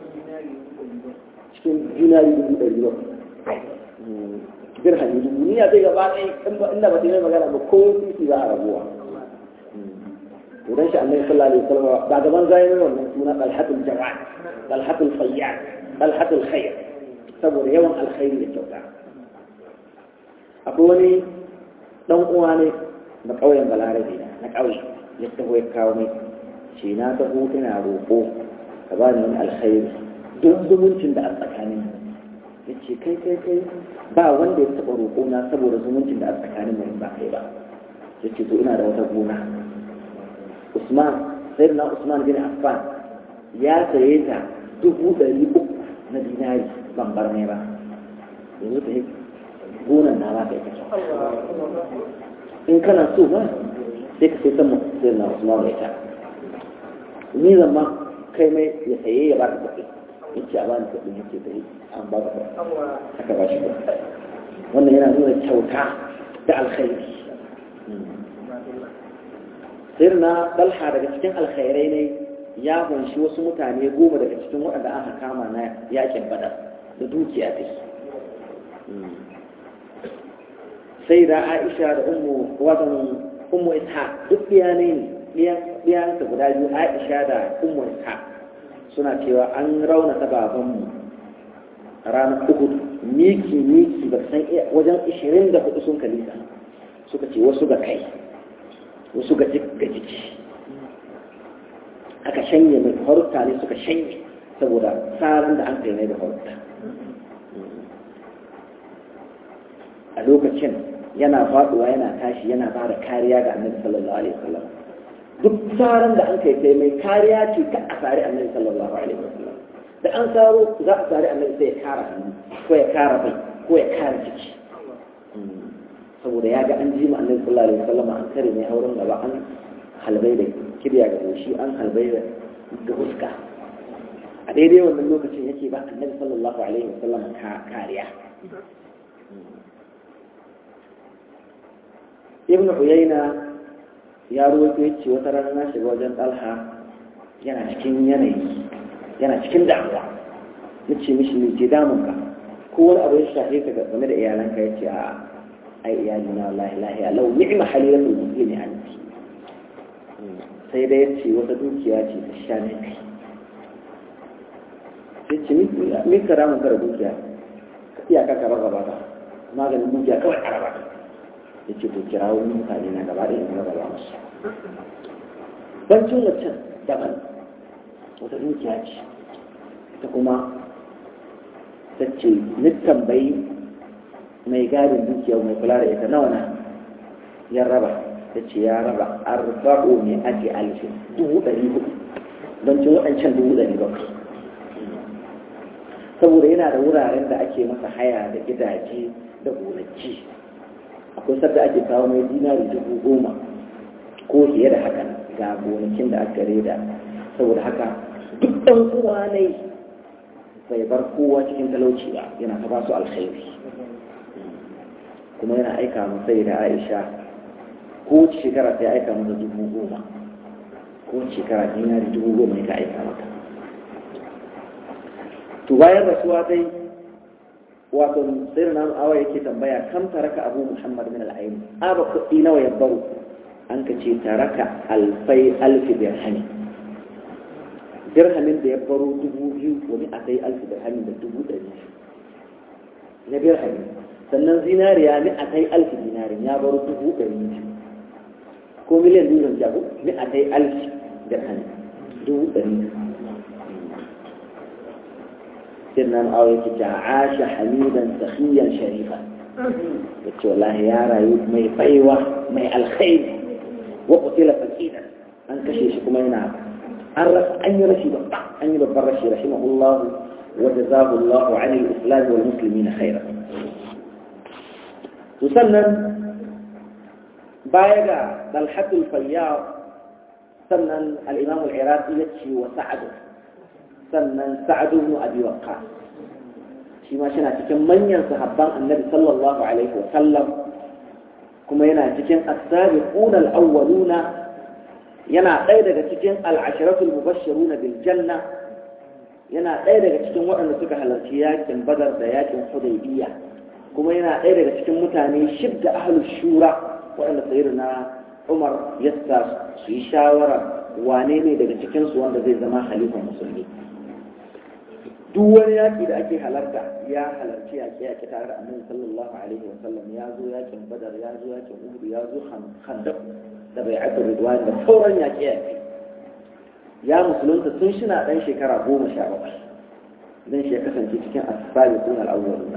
cikin dinari dubu ɗari ba birhami dubu ni ya zai gaba ɗaya inda ba ta yi magana ba ko sisi za a rabuwa idan shi annabi sallallahu alaihi wasallam ba gaban zai mai wannan suna dalhatul jawad dalhatul fayyad dalhatul khair saboda yawan alkhairi da kyauta akwai wani dan uwa ne na ƙauyen balarabe na ƙauye ya taho ya kawo mai ce na taho ina roƙo ka bani wani alkhairi don zumuncin da a tsakanin ya ce kai kai kai ba wanda ya taɓa roƙo na saboda zumuncin da a tsakanin mai ba kai ba ya ce to ina da wata gona Usman sai na Usman bin Affan ya saye ta dubu ɗari uku na dinari ban bar mai ba yanzu ta yi gonan na ba ka ita in kana so ba sai ka sai san sai na Usman da ita ni zan ma kai mai ya saye ya ba ka kuɗi ya ce a bani kuɗi ya ce ta yi an ba ka kuɗi aka ba shi kuɗi wannan yana nuna kyauta da alkhairi sirna dalha daga cikin alkhairai ne ya kunshi wasu mutane goma daga cikin waɗanda aka kama na yakin badar da dukiya ta sai da aisha da ummu watan ummu isha duk biyanai ne biyansa guda biyu aisha da ummu isha suna cewa an raunata babanmu ranar uhud miki miki ba san wajen 24 sun kalisa suka ce wasu ga kai wasu ga jiki aka shanye mai farutta ne suka shanye saboda tsarin da an kai mai da farutta a lokacin yana faduwa yana tashi yana ba da kariya ga annabi sallallahu alaihi wasallam duk tsarin da an kai kai mai kariya ce ka a tsari annabi sallallahu alaihi wasallam da an tsaro za a tsari annabi sai ya kara hannu ko ya kara bai ko ya kare ciki saboda ya ga an ji ma annabi sallallahu alaihi wasallam an kare mai auren gaba an halbai da kirya ga goshi an halbai da ga huska a daidai wannan lokacin yake ba annabi sallallahu alaihi wasallam kariya ibn uyayna ya ruwaito yace wata rana na shiga wajen talha yana cikin yanayi yana cikin damuwa na ce mishi ne ke damun ka ko wani abu ya shafe ka game da iyalanka ya ce a ai iyali na wallahi lahiya lau ni'ma halilatul muslimi anti sai da ya ce wata dukiya ce ta sha ne kai sai ce mi ka ramun ka da dukiya ka iya ka ka rarraba ta maganin dukiya kawai a raba ya ce to kira wani mutane na gaba da yanzu rarraba musu bancin waccan daban wata dukiya ce ta kuma ta ce ni tambayi mai gadin dukiya mai kula da ita nawa na ya raba ta ce ya raba arba'u ne ake alfin dubu ɗari hudu don cin waɗancan dubu ɗari bakwai saboda yana da wuraren da ake masa haya da gidaje da gonaki akwai sadda ake kawo mai dinari dubu goma ko fiye da haka ga gonakin da aka reda saboda haka duk ɗan uwa ne bai bar kowa cikin talauci ba yana ta ba su alkhairi kuma yana aika masa da aisha ko shekara sai aika masa dubu goma ko shekara dinari dubu goma ya aika mata to bayan rasuwa dai wato sai na awa yake tambaya kam taraka abu muhammad min al-ayn aba kuɗi nawa ya baro an ka ce taraka alfai alfi dirhami dirhamin da ya baro dubu biyu wani a sai alfi dirhami da dubu ɗari na dirhami sannan zinariya ni a kai alfi dinarin ya baro dubu ɗari biyu ko miliyan biyu zan jago ni a kai alfi dirhami dubu ɗari biyu سيدنا معاوية عاش حميدا سخيا شريفا قلت والله يا رايوب مي بيوة مي الخير وقتل فكيدا أن كشيش كمينا عرف أن يرشي بطع أن يبرشي رحمه الله وجزاه الله عن الإسلام والمسلمين خيرا تسنن بايغا طلحة الفياض سنن الإمام العراقي يتشي وسعده sannan sa'adu ibn abi waqqas shi ma yana cikin manyan sahabban annabi sallallahu alaihi wa sallam kuma yana cikin as-sabiquna al-awwaluna yana ɗaya daga cikin al-asharatul mubashshiruna bil janna yana ɗaya daga cikin waɗanda suka halarci yakin badar da yakin hudaybiyya kuma yana ɗaya daga cikin mutane shidda ahlus shura waɗanda sayyidina Umar yassa su yi shawara wane ne daga cikinsu wanda zai zama halifan musulmi duk wani yaƙi da ake halarta ya halarci yaƙi yaƙi tare da annabi sallallahu alaihi wa sallam ya zo yaƙin badar ya zo yaƙin uhud ya zo khandaq da bai'atu ridwan da sauran yaƙi yaƙi ya musulunta tun shina ɗan shekara goma sha bakwai dan shi ya kasance cikin asfali kun al'awwaluna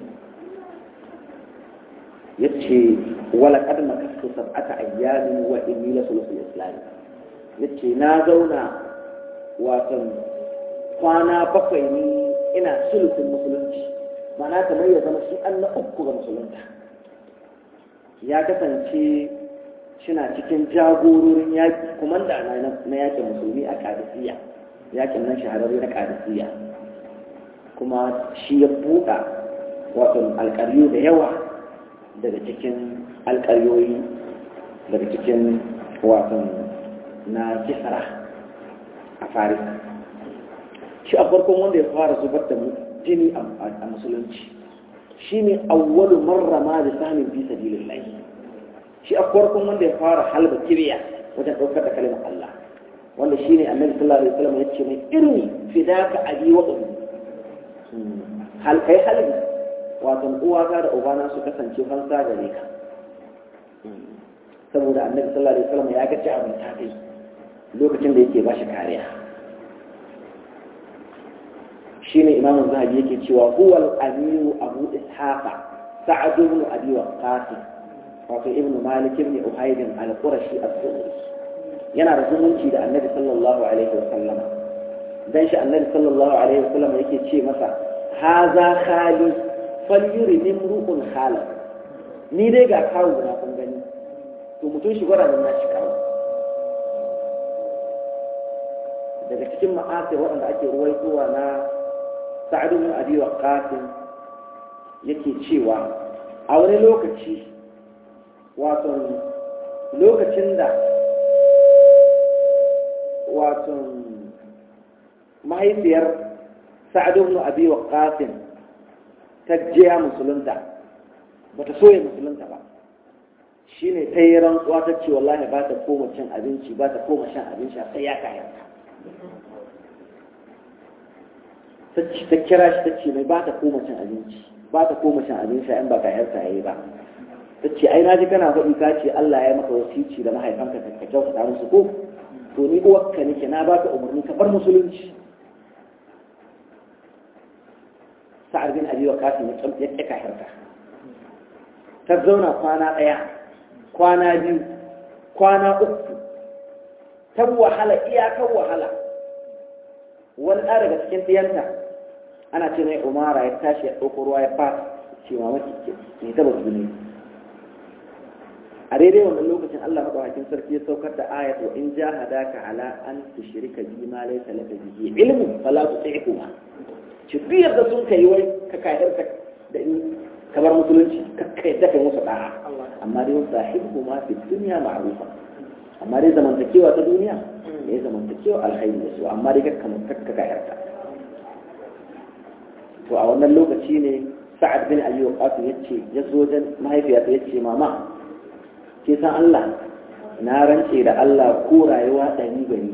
yace wala qad makastu sab'ata ayyamin wa inni la sulusul islam yace na zauna watan kwana bakwai ne ina sulutun musulunci mana kamar ya zama shi an na uku ga musulunta ya kasance shina cikin jagororin yaƙi kumanda na yaƙin musulmi a kadisiya yaƙin nan shahararri na kadisiya kuma shi ya buɗa wato alƙaryu da yawa daga cikin alƙaryoyi daga cikin wato na kisara a farisa shi a farkon wanda ya fara zubar da jini a musulunci shi ne awwalu marra ma da samun fi sabilin lahi shi a farkon wanda ya fara halba kiriya wajen ɗaukar da kalimar Allah wanda shi ne annabi sallallahu alaihi wasallam ya ce mai irni fidaka abi wa ummi hal kai halbi wato uwata da ubana su kasance fansa gare ka saboda annabi sallallahu alaihi wasallam ya ga ci abin ta kai lokacin da yake ba shi kariya shine imamu zahabi yake cewa huwa al-amiru abu ishaqa sa'ad ibn abi waqqas wato ibn malik ibn uhayd al-qurashi as-suhri yana da zumunci da annabi sallallahu alaihi wa sallam dan shi annabi sallallahu alaihi wa sallam yake ce masa haza khali falyuri min ru'un hala ni dai ga kawo na kun gani to mutum shi gwada nan shi kawo daga cikin ma'asir waɗanda ake ruwaitowa na sa'ad bin abi waqqas yake cewa a wani lokaci wato lokacin da wato mahaifiyar sa'ad bin abi waqqas ta jiya musulunta bata so ya musulunta ba shine ta yi rantsuwa ta ce wallahi ba ta koma cin abinci ba ta koma shan abinci sai ya kayanta ta kira shi ta ce mai ba ta koma cin abinci ba ta koma cin abinci in ba ka yarta yayi ba ta ce ai naji kana faɗi ka ce Allah ya maka wasici da mahaifanka ka kyautata musu ko to ni uwarka nake na ba ka umarni ka bar musulunci sa'ad bin abi waqas ya tsamta ya tsaka harka ta zauna kwana ɗaya kwana biyu kwana uku ta wahala iyakar wahala wani ɗa daga cikin ɗiyanta ana ce mai umara ya tashi ya ɗauko ruwa ya fata ce mamaki ke taba tuni a daidai wannan lokacin Allah madaukakin sarki ya saukar da ayat wa in jahadaka ala an tushrika bi ma laysa laka bihi ilmu fala tuti'huma ci biyar da sun kai wai ka kayar ka da in ka bar musulunci ka kai da kai musu da'a amma dai sahibu ma fi dunya ma'rufa amma dai zamantakewa ta duniya ya zamantakewa alkhairi da su amma dai kakka kayar ka to a wannan lokaci ne sa'ad bin ali waqas yace ya zo wajen mahaifiyarsa yace mama ke san Allah na rance da Allah ko rayuwa ɗari gari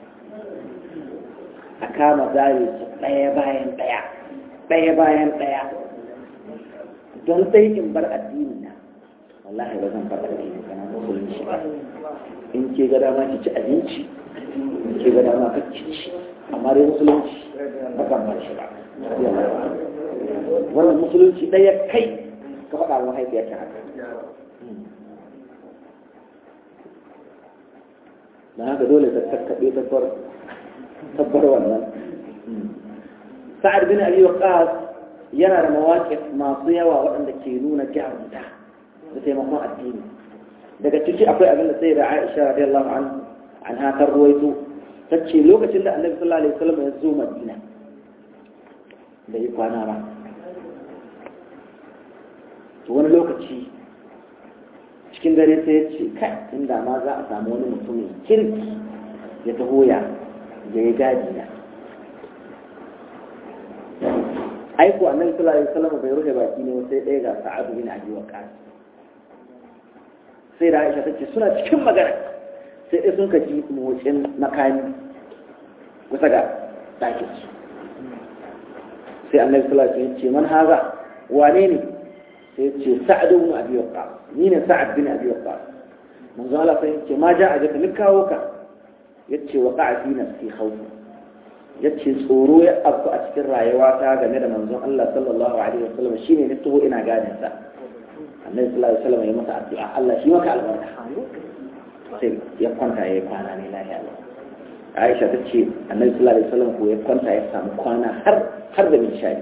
a kama zare su ɗaya bayan ɗaya ɗaya bayan ɗaya don sai in bar addini na wallahi ba zan bar addini kana musulunci ba in ke ga dama ki ci abinci in ke ga dama ka ci ci amma dai musulunci ba kan bar shi ba wannan musulunci ɗaya kai ka faɗa wa mahaifiyarta haka da haka dole ta kakkaɓe tabbar wannan sa'ad bin abi waqas yana da mawaƙi masu yawa waɗanda ke nuna jarumta da taimakon addini daga ciki akwai abin da sai da Aisha radiyallahu an ha ta ruwaito ta ce lokacin da Annabi sallallahu alaihi wasallam ya zo Madina da yi kwana ba to wani lokaci cikin dare sai ya ce kai inda ma za a samu wani mutumin kirki ya taho ya ya yi gadi na aiko annabi sallallahu alaihi wasallam bai rufe baki ne sai ɗaya ga sa'adu bin abi waqas sai da Aisha tace suna cikin magana sai dai sun kaji motsin makami kusa ga ɗakin su sai annabi sallallahu alaihi wasallam ce man haza wane ne sai ce sa'ad bin abi waqqas ni ne sa'ad bin abi waqqas manzo Allah sai ce ma ja'a jaka ni kawo ka yace waqa'a fi nafsi khawf yace tsoro ya afku a cikin rayuwa ta game da manzon Allah sallallahu alaihi wasallam shine ne taho ina gadin sa annabi sallallahu alaihi wasallam ya masa addu'a Allah shi maka albarka sai ya kwanta ya kwana ne lafiya Aisha ta ce annabi sallallahu alaihi wasallam ko ya kwanta ya samu kwana har har da nishadi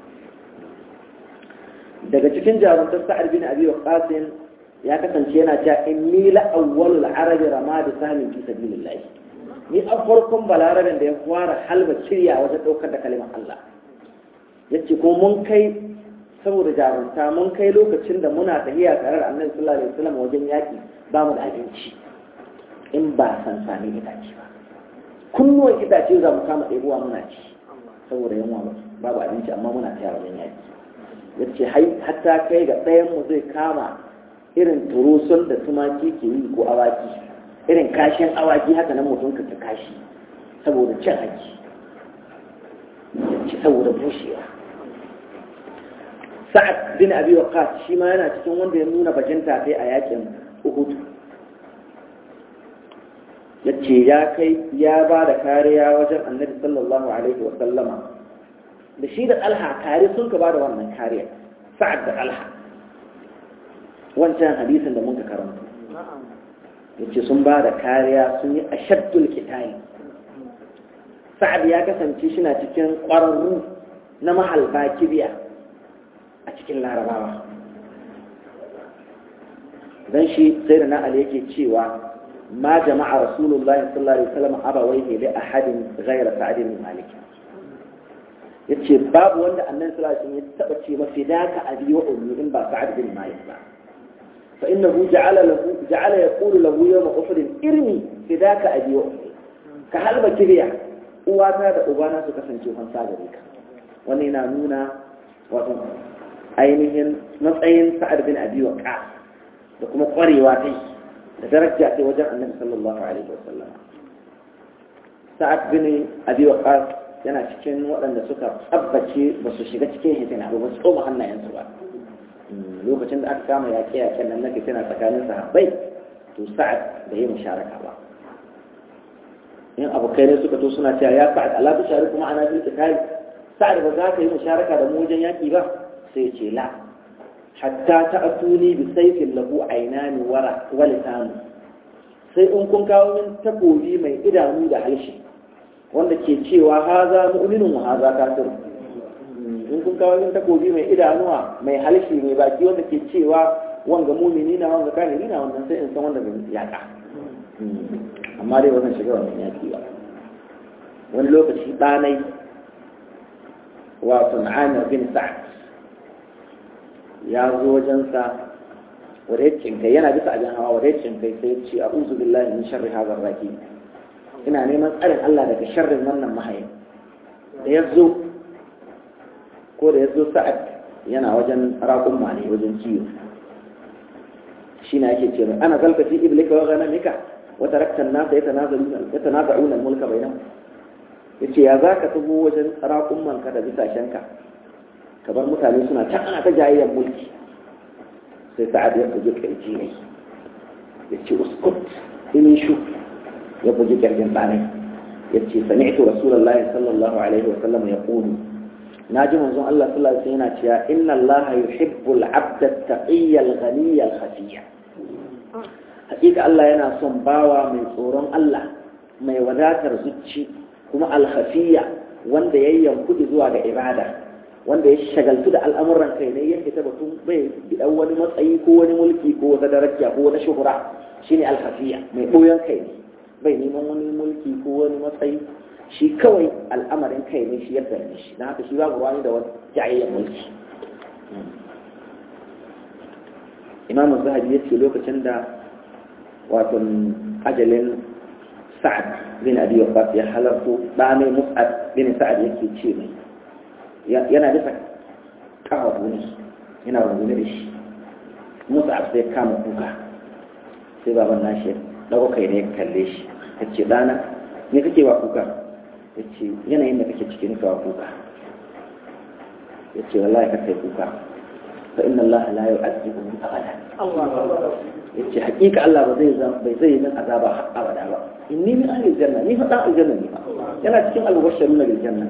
daga cikin jarumtar sa'ad bin abi waqas ya kasance yana cewa inni la awwalul arab ramad sahmin fi sabilillah ni a farkon balaraben da ya fara halba shirya wajen daukar da kalimar Allah yace ko mun kai saboda jarumta mun kai lokacin da muna tahiya tare da annabi sallallahu alaihi wasallam wajen yaki ba mu da abinci in ba san sami itace ba kunnuwan itace za mu kama ɗebuwa muna ci saboda yunwa babu abinci amma muna taya wajen yaki ya ce hatta kai ga ɗayanmu zai kama irin turusun da tumaki ke yi ko awaki irin kashin awaki haka nan mutum ka ta kashi saboda cin haki ya ce saboda bushewa sa'ad bin abi waqas shi ma yana cikin wanda ya nuna bajinta kai a yakin uhud ya ce ya kai ya ba da kariya wajen annabi sallallahu alaihi wa sallama da shi da alha tare sun ka ba da wannan kariya sa'ad da alha wancan hadisin da muka karanta yace sun ba da kariya sun yi ashaddul kitali sa'ad ya kasance shi na cikin ƙwararru na mahalba kibiya a cikin larabawa dan shi sai da na ali yake cewa ma jama'a rasulullahi sallallahu alaihi wasallam abawaihi li ahadin ghayra sa'd bin malik yace babu wanda annabi sallallahu alaihi wasallam ya taba ce mafi daka abi wa ummi in ba sa'd bin malik ba fa innahu ja'ala lahu ja'ala yaqulu lahu yawm uhud irmi fidaka abi wa ummi ka halba kibiya uwata da ubana su kasance fansa gare ka wannan yana nuna wato ainihin matsayin sa'ad bin abi waqas da kuma kwarewa ta da daraja ta wajen annabi sallallahu alaihi wasallam sa'ad bin abi waqas yana cikin waɗanda suka tsabbace ba su shiga cikin hitina ba su tsoma hannayensu ba lokacin da aka kama yaƙe yaƙen nan na fitina tsakanin sahabbai to sa'ad bai yi musharaka ba in abokai ne suka to suna cewa ya sa'ad ala tushari kuma ana bil qitali sa'ad ba za ka yi musharaka da mu wajen yaƙi ba sai ce la hatta ta'tuni bi sayfin lahu aynani wara wa lisanu sai in kun kawo min takobi mai idanu da halshi wanda ke cewa haza mu'minun wa haza kafir in kun kawo min takobi mai idanuwa mai halshi mai baki wanda ke cewa wanga mumini na wanga kafiri na wannan sai in san wanda bai yaka amma dai wannan shiga wannan yaki ba wani lokaci ɗanai wato Amir bin Sa'ad ya zo wajensa wadaicin kai yana bisa abin hawa wadaicin kai sai ya ce a'udhu billahi min sharri hadha raki ina neman tsarin Allah daga sharrin wannan mahayin da ya zo ko da ya zo Sa'ad yana wajen raƙun ne wajen kiwo shi na yake ce mai ana zalka fi iblika wa ghanamika wa tarakta an-nasa yatanazaluna yatanaza'una al-mulka bainahum yace ya zaka tubo wajen raƙun manka da bisashenka ka bar mutane suna ta ana ta jayayyar mulki sai sa'ad ya bugi kirji ne ya ce uskut ini shu ya bugi kirjin ɗanai ya ce sami'tu rasulullahi sallallahu alaihi wa sallam ya ƙuni na ji manzon Allah sallallahu alaihi yana cewa inna Allah yuhibbul abda taqiyya al-ghaniyya al-khafiyya hakika Allah yana son bawa mai tsoron Allah mai wadatar zuci kuma al-khafiyya wanda yayyan kudi zuwa ga ibada wanda ya shagaltu da al'amuran kai ne ya fita batun bai bidan wani matsayi ko wani mulki ko wata daraja ko wata shuhura shine alhafiya mai ɓoyon kai ne bai neman wani mulki ko wani matsayi shi kawai al'amarin kai ne shi yadda ne shi don haka shi babu wani da wani jayayyar mulki imam zahabi ya ce lokacin da wato ajalin sa'ad bin abi waqas ya halarto da mai mus'ad bin sa'ad yake ce mai yana bisa kawo ne yana rungume da shi musa sai kama kuka sai baban nashi dago kai ne ya kalle shi ya ce ɗana ne kake wa kuka ya ce yanayin da kake ciki nuka wa kuka ya ce wallahi ka kai kuka fa inna Allah la yu'azzibu abada ya ce hakika Allah ba zai bai zai min azaba har abada ba inni min ahli janna ni fa dan aljanna ne yana cikin albashirun bil janna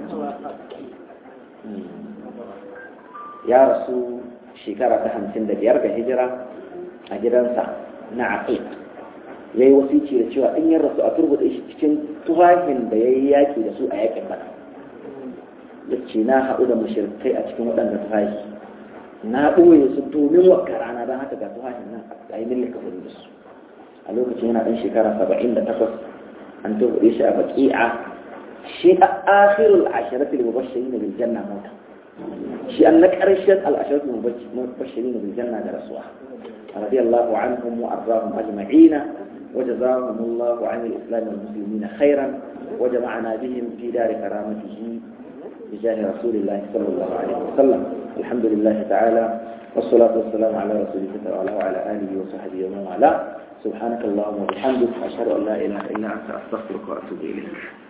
ya rasu shekara ta hamsin da biyar ga hijira a gidansa na aqiq ya yi wasici da cewa in ya rasu a turbuɗe shi cikin tuhahin da ya yi yaƙi da su a yaƙin bana ya ce na haɗu da mashirkai a cikin waɗanda tuhahi na ɓoye su domin wakka rana don haka ga tuhahin nan a yi millika da su a lokacin yana ɗan shekara saba'in da takwas an turbuɗe shi a baƙi'a shi a akhirul asharatul mubashirin bil janna mota shi an na ƙarshen al'asharatul mubashirin bil janna da rasuwa radiyallahu anhum wa arrahum ajma'ina وجزاهم الله عن الإسلام والمسلمين خيرا وجمعنا بهم في دار كرامته بجاه رسول الله صلى الله عليه وسلم الحمد لله تعالى والصلاة والسلام على رسول الله وعلى آله وصحبه ومن والاه سبحانك اللهم وبحمدك أشهد أن لا إله إلا أنت أستغفرك وأتوب إليك